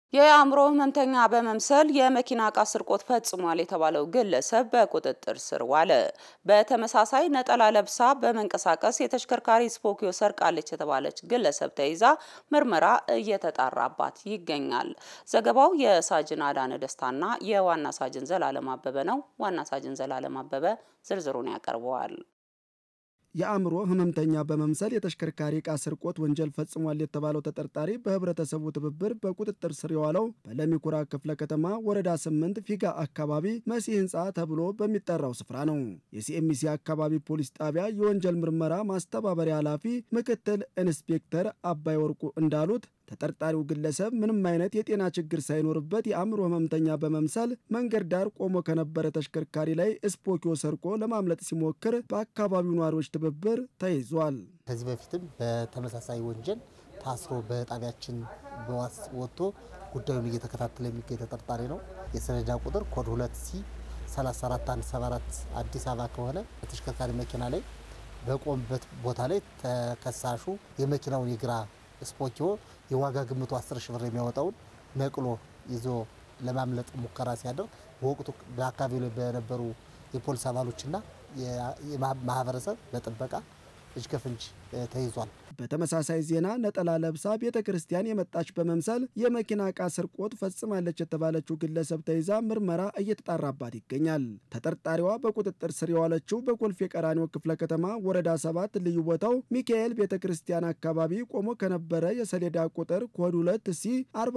የአእምሮ ህመምተኛ በመምሰል የመኪና ዕቃ ስርቆት ፈጽሟል የተባለው ግለሰብ በቁጥጥር ስር ዋለ። በተመሳሳይ ነጠላ ለብሳ በመንቀሳቀስ የተሽከርካሪ ስፖኪዮ ሰርቃለች የተባለች ግለሰብ ተይዛ ምርመራ እየተጣራባት ይገኛል። ዘገባው የሳጅን አዳነ ደስታና የዋና ሳጅን ዘላለም አበበ ነው። ዋና ሳጅን ዘላለም አበበ ዝርዝሩን ያቀርበዋል። የአእምሮ ህመምተኛ በመምሰል የተሽከርካሪ ዕቃ ስርቆት ወንጀል ፈጽሟል የተባለው ተጠርጣሪ በህብረተሰቡ ትብብር በቁጥጥር ስር የዋለው በለሚኩራ ክፍለ ከተማ ወረዳ ስምንት ፊጋ አካባቢ መሲ ህንፃ ተብሎ በሚጠራው ስፍራ ነው። የሲኤምሲ አካባቢ ፖሊስ ጣቢያ የወንጀል ምርመራ ማስተባበሪያ ኃላፊ ምክትል ኢንስፔክተር አባይ ወርቁ እንዳሉት ተጠርጣሪው ግለሰብ ምንም አይነት የጤና ችግር ሳይኖርበት የአእምሮ ህመምተኛ በመምሰል መንገድ ዳር ቆሞ ከነበረ ተሽከርካሪ ላይ ስፖኪዮ ሰርቆ ለማምለጥ ሲሞክር በአካባቢው ነዋሪዎች ትብብር ተይዟል። ከዚህ በፊትም በተመሳሳይ ወንጀል ታስሮ በጣቢያችን በዋስ ወጥቶ ጉዳዩን እየተከታተለ የሚገኝ ተጠርጣሪ ነው። የሰሌዳ ቁጥር ኮድ 2 ሲ 34174 አዲስ አበባ ከሆነ በተሽከርካሪ መኪና ላይ በቆምበት ቦታ ላይ ተከሳሹ የመኪናውን የግራ ስፖኪዮ የዋጋ ግምቱ 10 ሺህ ብር የሚያወጣውን ነቅሎ ይዞ ለማምለጥ ሙከራ ሲያደርግ በወቅቱ በአካባቢው ላይ በነበሩ የፖሊስ አባሎችና ማህበረሰብ በጥበቃ እጅ ከፍንጅ ተይዟል። በተመሳሳይ ዜና ነጠላ ለብሳ ቤተ ክርስቲያን የመጣች በመምሰል የመኪና ዕቃ ስርቆት ፈጽማለች የተባለችው ግለሰብ ተይዛ ምርመራ እየተጣራባት ይገኛል። ተጠርጣሪዋ በቁጥጥር ስር የዋለችው በኮልፌ ቀራኒዮ ክፍለ ከተማ ወረዳ ሰባት ልዩ ቦታው ሚካኤል ቤተ ክርስቲያን አካባቢ ቆሞ ከነበረ የሰሌዳ ቁጥር ኮድ 2 ሲ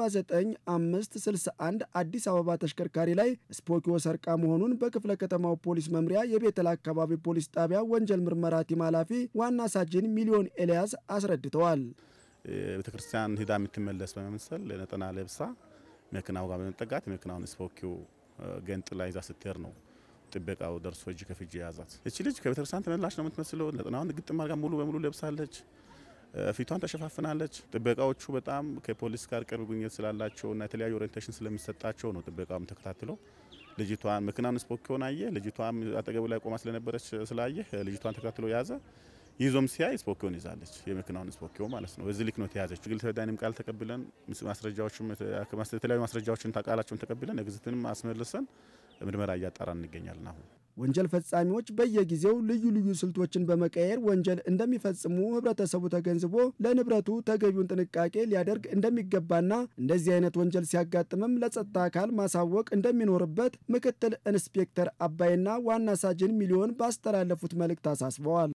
49561 አዲስ አበባ ተሽከርካሪ ላይ ስፖኪዮ ሰርቃ መሆኑን በክፍለ ከተማው ፖሊስ መምሪያ የቤተል አካባቢ ፖሊስ ጣቢያ ወንጀል ምርመራ ቲም ኃላፊ ዋና ሳጅን ሚሊዮን ኤልያስ አስረድተዋል። ቤተክርስቲያን ሂዳ የምትመለስ በመምሰል ነጠና ለብሳ መኪናው ጋር በመጠጋት የመኪናውን ስፖኪዮ ገንጥላ ይዛ ስትሄድ ነው ጥበቃው ደርሶ እጅ ከፍጅ የያዛት። እቺ ልጅ ከቤተክርስቲያን ተመላሽ ነው የምትመስለው። ነጠናውን ግጥም አድርጋ ሙሉ በሙሉ ለብሳለች። ፊቷን ተሸፋፍናለች። ጥበቃዎቹ በጣም ከፖሊስ ጋር ቅርብ ግንኙነት ስላላቸው እና የተለያዩ ኦሪንቴሽን ስለሚሰጣቸው ነው ጥበቃውም ተከታትሎ ልጅቷን መኪናውን ስፖኪዮን አየ። ልጅቷም አጠገቡ ላይ ቆማ ስለነበረች ስላየ ልጅቷን ተከታትሎ ያዘ። ይዞም ሲያይ ስፖኪዮን ይዛለች። የመኪናውን ስፖኪዮ ማለት ነው። በዚህ ልክ ነው የተያዘች። ግል ተዳኒም ቃል ተቀብለን ማስረጃዎችም የተለያዩ ማስረጃዎችን ቃላቸውን ተቀብለን ኤግዚትንም አስመልሰን ምርመራ እያጣራን እንገኛለን። አሁን ወንጀል ፈጻሚዎች በየጊዜው ልዩ ልዩ ስልቶችን በመቀየር ወንጀል እንደሚፈጽሙ ህብረተሰቡ ተገንዝቦ ለንብረቱ ተገቢውን ጥንቃቄ ሊያደርግ እንደሚገባና እንደዚህ አይነት ወንጀል ሲያጋጥምም ለጸጥታ አካል ማሳወቅ እንደሚኖርበት ምክትል ኢንስፔክተር አባይና ዋና ሳጅን ሚሊዮን ባስተላለፉት መልእክት አሳስበዋል።